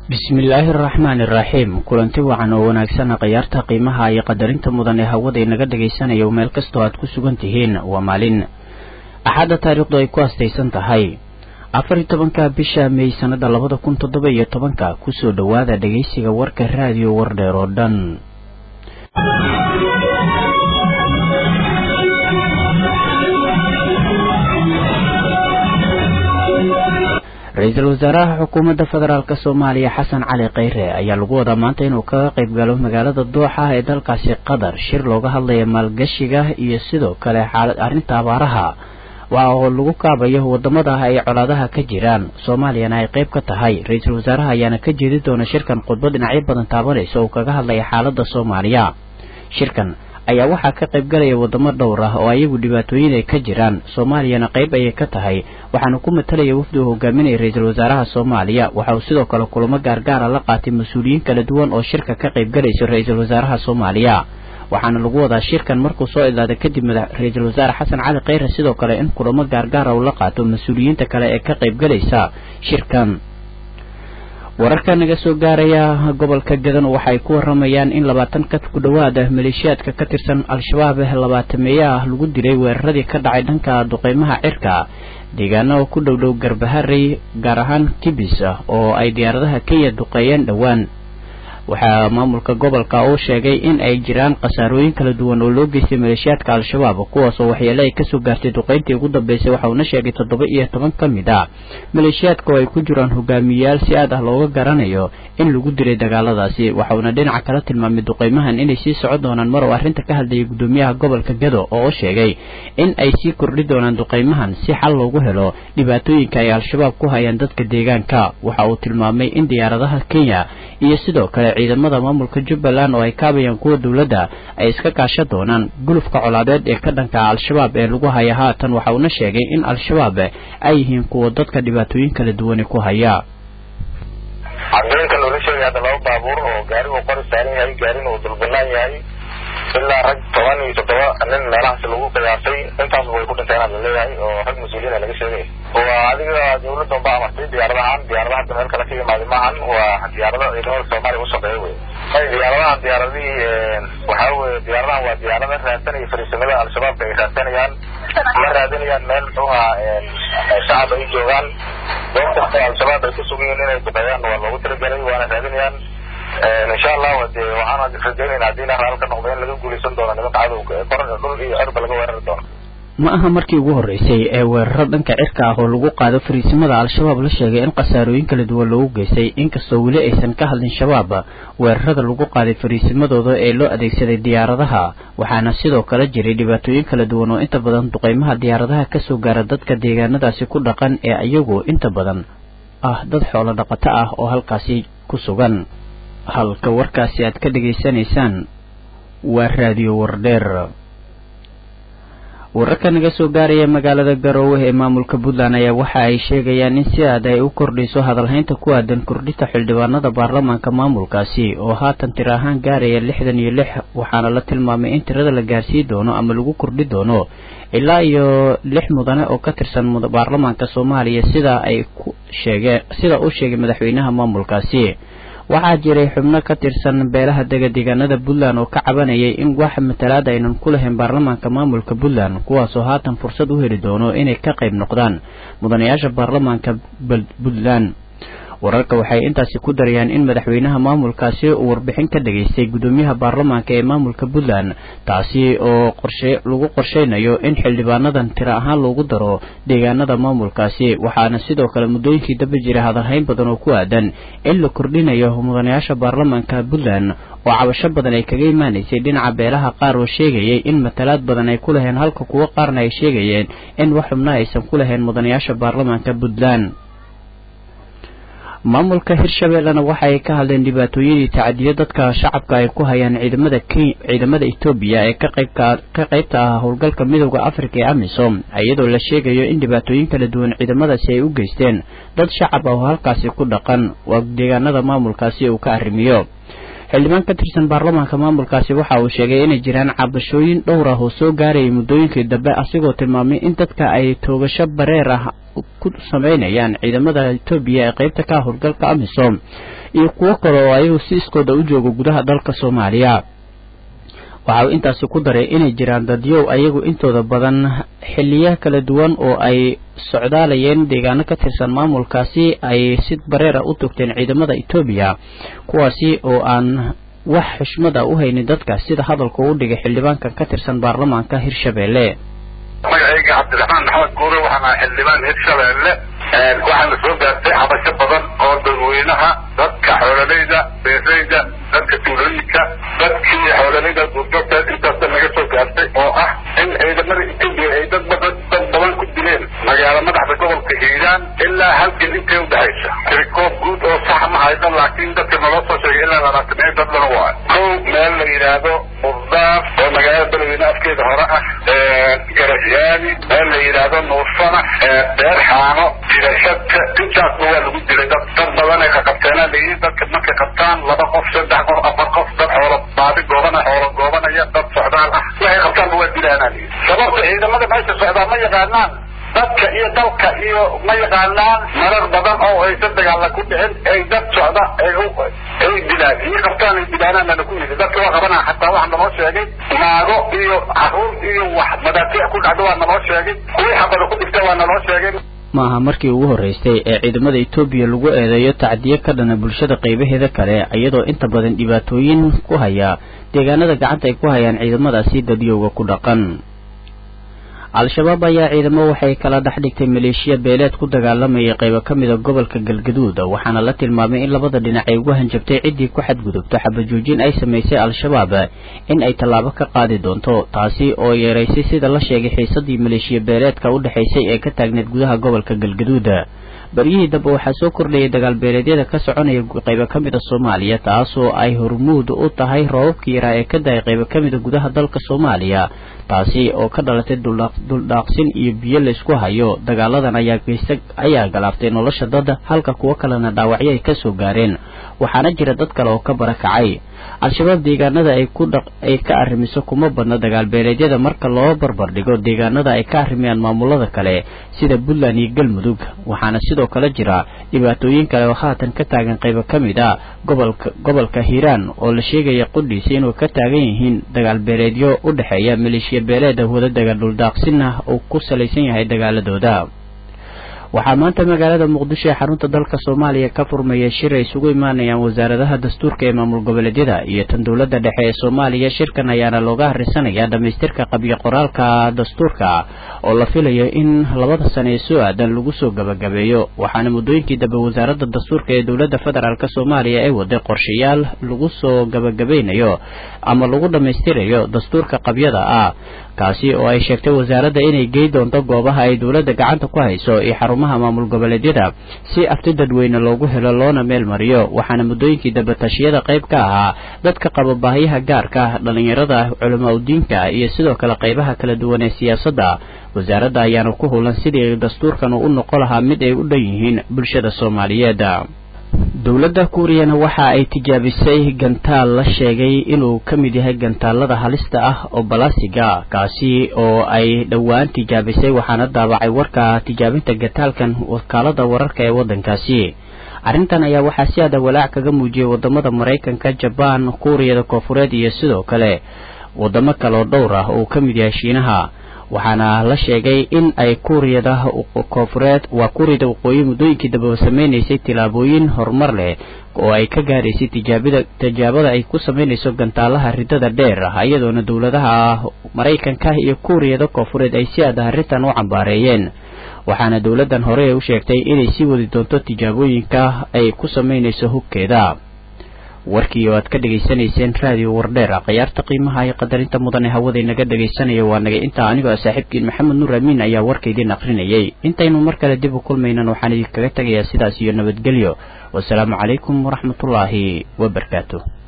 bismillaahi araxmaani iraxiim kulanti wacan oo wanaagsana khayaarta qiimaha iyo qadarinta mudan ee hawada inaga dhagaysanayo meel kastoo aad ku sugan tihiin waa maalin axadda taariikhdu ay ku astaysan tahay afar iyo tobanka bisha mey sanada labada kun toddoba iyo tobanka kusoo dhowaada dhegaysiga warka raadiyo wardheer oo dhan ra-iisul wasaaraha xukuumadda federaalk soomaaliya xasan cali kheyre ayaa lagu wadaa maanta inuu kaga qayb galo magaalada dooxa ee dalkaasi qatar shir looga hadlaya maalgashiga iyo sidoo kale xaalad arrinta abaaraha waa oo lagu kaabayo wadamada ay colaadaha ka jiraan soomaaliyana ay qayb ka tahay ra-iisul wasaaraha ayaana ka jeedi doona shirkan khudbad dhinacyo badan taabanaysa oo kaga hadlaya xaalada soomaaliya shirkan ayaa waxaa ka qayb galaya wadamo dhowr ah oo ayagu dhibaatooyin ay ka jiraan soomaaliyana qayb ayay ka tahay waxaana ku matalaya wafdi uu hogaaminaya ra-iisul wasaaraha soomaaliya waxa uu sidoo kale kulamo gaargaara la qaatay mas-uuliyiin kala duwan oo shirka ka qayb galayso ra-iisul wasaaraha soomaaliya waxaana lagu wadaa shirkan markuu soo idlaada kadib ra-iisul wasaare xasan cali kheyre sidoo kale in kulamo gaargaara uu la qaato mas-uuliyiinta kale ee ka qayb galaysa shirkan wararka naga soo gaaraya gobolka gadan waxa ay ku waramayaan in labaatan ka ku dhowaada maleeshiyaadka ka tirsan al-shabaab labaatameeye ah lagu dilay weeraradii ka dhacay dhanka duqeymaha cirka deegaano ku dhow dhow garbaharey gaar ahaan kibis oo ay diyaaradaha kenya duqeeyeen dhowaan waxaa maamulka gobolka uu sheegay in ay jiraan khasaarooyin kala duwan oo loo geystay maleeshiyaadka al-shabaab kuwaasoo waxyeele ay kasoo gaartay duqeyntii ugu dambeysay waxa uuna sheegay toddoba iyo toban ka mid a maleeshiyaadka oo ay ku jiraan hogaamiyeyaal si aad ah looga garanayo in lagu dilay dagaaladaasi waxa uuna dhinaca kala tilmaamay duqeymahan inay sii socon doonaan mar oo arrinta ka hadlayay gudoomiyaha gobolka gado oo sheegay in ay sii kordhi doonaan duqeymahan si xal loogu helo dhibaatooyinka ay al-shabaab ku hayaan dadka deegaanka waxa uu tilmaamay in diyaaradaha kenya iyo sidoo kale ciidamada maamulka jubbaland oo ay kaabayaan kuwa dowladda ay iska kaasha doonaan gulufka colaadeed ee ka dhanka al-shabaab ee lagu haya haatan waxa uuna sheegay in al-shabaab ay yihiin kuwa dadka dhibaatooyin kala duwani ku haya cadooyinka loola sheegay hadda laba baabuur oo gaari uu qori saaran yahay gaarin uu dulbanaan yahay ilaa rag toban iyo toddoba nin meelahaas lagu qiyaasay intaasba way ku dhinteen la leeyahay oo rag mas-uuliyiina laga sheegay waa adiga dawladda unba amartay diyaaradahan diyaaradaha hadda meel kale ka yimaada maahan waa diyaarado ciidamada soomaaliya u shaqeeya wey diyaaradahan diyaaradihii waxaa weye diyaaradahan waa diyaarada raadsanaya fariisamada al-shabaabka ay raadsanayaan ma raadinayaan meel muxuuha shacab ay joogaan goob kasta al-shabaab ay ku sugan yihiin inay duqeeyaan waa loogu talagelay waana raadinayaan insha allahu de waxaan rajaynayna haddii ilaah raal ka noqdo in laga guulaysan doono nimanka cadowga kor dhul iyo cirba laga weerari doono ma aha markii ugu horreysay ee weeraro dhanka cirka ah oo lagu qaado fariisimada al-shabaab la sheegay in khasaarooyin kala duwan loogu geystay inkastoo weli aysan ka hadlin shabaab weerarada lagu qaaday fariisimadooda ee loo adeegsaday diyaaradaha waxaana sidoo kale jiray dhibaatooyin kala duwan oo inta badan duqeymaha diyaaradaha kasoo gaara dadka deegaanadaasi ku dhaqan ee iyagu inta badan ah dad xoolo dhaqato ah oo halkaasi ku sugan halka warkaasi aad ka dhegaysanaysaan waa raadiyo wardheer wararka naga soo gaaraya magaalada garoowe ee maamulka puntland ayaa waxa ay sheegayaan in si aad ay u kordhiso hadalhaynta ku aadan kordhinta xildhibaanada baarlamaanka maamulkaasi oo haatan tir ahaan gaaraya lixdan iyo lix waxaana la tilmaamay in tirada la gaarsii doono ama lagu kordhi doono ilaa iyo lix mudane oo ka tirsan baarlamaanka soomaaliya sida ay ku sheegeen sida uu sheegay madaxweynaha maamulkaasi waxaa jiray xubno ka tirsan beelaha dega deegaanada puntland oo ka cabanayay in wax matalaad aynan ku lahayn baarlamaanka maamulka puntland kuwaasoo haatan fursad u heli doono inay ka qayb noqdaan mudanayaasha baarlamaanka puntland wararka waxay intaasi ku darayaan in madaxweynaha maamulkaasi uu warbixin ka dhageystay gudoomiyaha baarlamaanka ee maamulka puntland taasi oo qorshe lagu qorsheynayo in xildhibaanadan tiro ahaan loogu daro deegaanada maamulkaasi waxaana sidoo kale muddooyinkii dambe jiray hadalhayn badan oo ku aadan in la kordhinayo mudanayaasha baarlamaanka puntland oo cabasho badan ay kaga imaanaysay dhinaca beelaha qaar oo sheegayay in matalaad badan ay ku laheen halka kuwo qaarna ay sheegayeen in wax xubno aysan ku lahayn mudanayaasha baarlamaanka puntland maamulka hirshabeellena waxa ay ka hadleen dhibaatooyin iyo tacadiyo dadka shacabka ay ku hayaan ciidamada ciidamada etoobiya ee ka qaybka ka qaybta ah howlgalka midooda afrika ee amisom iyadoo la sheegayo in dhibaatooyin kala duwan ciidamadaasi ay u geysteen dad shacab ah oo halkaasi ku dhaqan waa deegaanada maamulkaasi uu ka arrimiyo xildhibaan ka tirsan baarlamaanka maamulkaasi waxa uu sheegay inay jiraan cabashooyin dhowr ah oo soo gaarayay muddooyinkii dambe asigoo tilmaamay in dadka ay toogasho bareer ah ku sameynayaan ciidamada etoobiya ee qeybta ka howlgalka amisom iyo kuwo kale oo ayagu si iskooda u jooga gudaha dalka soomaaliya waxa uu intaasi ku daray inay jiraan dadyow ayagu intooda badan xiliya kala duwan oo ay socdaalayeen deegaano ka tirsan maamulkaasi ay si bareera u togteen ciidamada etoobiya kuwaasi oo aan wax xushmad a u haynin dadka sida hadalka uu dhigay xildhibaankan ka tirsan baarlamaanka hirshabeelle magacayga cabdiraxmaan maxamed guure waxaan ahay xildhibaan hirshabeelle waxaana soo gaartay xabasho badan oo dadweynaha dadka xoololeyda beereyda dadka tuulooyinka dadkii xoololeyda duurjoogta intaasa naga soo gaartay oo ah in ciidamada etoobiya ay dad badan dad badan ku dileen magaalo madaxda gobolka hiiraan ilaa halgan intay udhexaysa tirikoob guud oo sax ma hayno laakiin dadka naloo soo sheegay ilaa labaatan dad badan waa kow meel la yidhaahdo murdaar oo magaalada beledweyne afkeeda hore ah garasyaani meel la yidhaahdo nuursana beer xaano jirashadka intaasba waa lagu dilay dad dad badan ay qaqabteena layihiin dadka markay qabtaan laba qof saddex qof afar qof dad xoolo baadi goobana xoolo goobanaya dad socdaal ah waxay qabtaanba waa dilaanaa layihi sababta ciidamada meesha socdaa ma yaqaanaan dadka iyo dalka iyo ma yaqaanaan marar badan oo aysan dagaalla ku dhicin ay dad socda ay ay dilaan iyo qabtaan ay dilaanaan bana ku yidhi dadka waa qabanaa xataa waxa naloo sheegay naago iyo caruur iyo wax madaafiic ku dhacdo waa naloo sheegay kuwii xabada ku dhigta waa naloo sheegay maaha markii ugu horreysay ee ciidamada etoobiya lagu eedeeyo tacdiyo ka dhana bulshada qaybaheeda kale iyadoo inta badan dhibaatooyin ku haya deegaanada gacanta ay ku hayaan ciidamadaasi dadyowga ku dhaqan al-shabaab ayaa ciidamo waxay kala dhex dhigtay maleeshiya beeleed ku dagaalamayay qaybo ka mida gobolka galgaduud waxaana la tilmaamay in labada dhinac ay ugu hanjabtay ciddii ku xadgudubto xabajoojin ay samaysay al-shabaab in ay tallaabo ka qaadi doonto taasi oo yeeraysay sida la sheegay xiisadii maleeshiya beeleedka u dhexaysay ee ka taagneed gudaha gobolka galgaduud baryihii dambe waxaa soo kordhayay dagaal beeleedyada ka soconaya qaybo ka mida soomaaliya taasoo ay hormuud u tahay roobabkii yaraa ee ka da-ay qaybo ka mida gudaha dalka soomaaliya taasi oo ka dhalatay duldhaaqsin iyo biyo laysku hayo dagaaladan ayaa geysta ayaa galaaftay nolosha dad halka kuwo kalena dhaawacyo ay kasoo gaareen waxaana jira dad kale oo ka barakacay al-shabaab deegaanada ay ku dhaq ay ka arrimiso kuma badna dagaal beeleedyada marka loo barbar dhigo deegaanada ay ka arrimayaan maamulada kale sida puntland iyo galmudug waxaana sidoo kale jira dhibaatooyin kale oo haatan ka taagan qaybo ka mid a gobolka gobolka hiiraan oo la sheegaya qudhiisa inuu ka taagan yihiin dagaal beeleedyo u dhexeeya maleeshiya beeleeda wadadaga dhuldhaaqsinna uu ku salaysan yahay dagaaladooda waxaa maanta magaalada muqdisho ee xarunta dalka soomaaliya ka furmaya shir ay isugu imaanayaan wasaaradaha dastuurka ee maamul goboleedyada iyo tan dowladda dhexe ee soomaaliya shirkan ayaana looga harrisanayaa dhammaystirka qabyo qoraalka dastuurka oo la filayo in labada sane ee soo aadan lagu soo gabagabeeyo waxaana muddooyinkii dambe wasaaradda dastuurka ee dowladda federaalk soomaaliya ay waday qorshayaal lagu soo gabagabeynayo ama lagu dhammaystirayo dastuurka qabyada ah kaasi oo ay sheegtay wasaaradda inay gey doonto goobaha ay dowladda gacanta ku hayso iyo xarumaha maamul goboleedyada si afti dadweyne loogu helo loona meel mariyo waxaana muddooyinkii dambe tashiyada qayb ka ahaa dadka qaba baahiyaha gaarka ah dhallinyarada culamaa udiinka iyo sidoo kale qaybaha kala duwan ee siyaasadda wasaaradda ayaana ku hulan sidii dastuurkan uu u noqon lahaa mid ay u dhan yihiin bulshada soomaaliyeed dowladda kuuriyana waxa ay tijaabisay gantaal la sheegay inuu ka mid yahay gantaalada halista ah oo balaasiga kaasi oo ay dhowaan tijaabisay waxaana daabacay warka tijaabinta gantaalkan wakaalada wararka ee waddankaasi arrintan ayaa waxaa si aada walaac kaga muujiyay wadamada maraykanka jabaan kuuriyada koofureed iyo sidoo kale wadamo kale oo dhowr ah oo ka mid yahay shiinaha waxaana la sheegay in ay kuuriyada koofureed waa kuuriyada waqooyi muddooyinkii dambeba sameynaysay tillaabooyin horumar leh oo ay ka gaaraysay tijaabida tijaabada ay ku sameynayso gantaalaha ridada dheer ah iyadoona dowladaha maraykanka iyo kuuriyada koofureed ay si aada arrintan u cambaareeyeen waxaana dowladdan hore u sheegtay inay sii wadi doonto tijaabooyinka ay ku sameynayso hubkeeda warkii oo aad ka dhegaysanayseen raadiyo wardheer khiyaarta qiimaha iyo qadarinta mudan ee hawada inaga dhegaysanaya waa naga intaa anigoo ah saaxiibkiin maxamed nuur amiin ayaa warka idiin aqrinayay intaynu mar kale dib u kulmaynan waxaan idinkaga tegayaa sidaas iyo nabadgelyo wasalaamu calaykum waraxmatullaahi wabarakaatu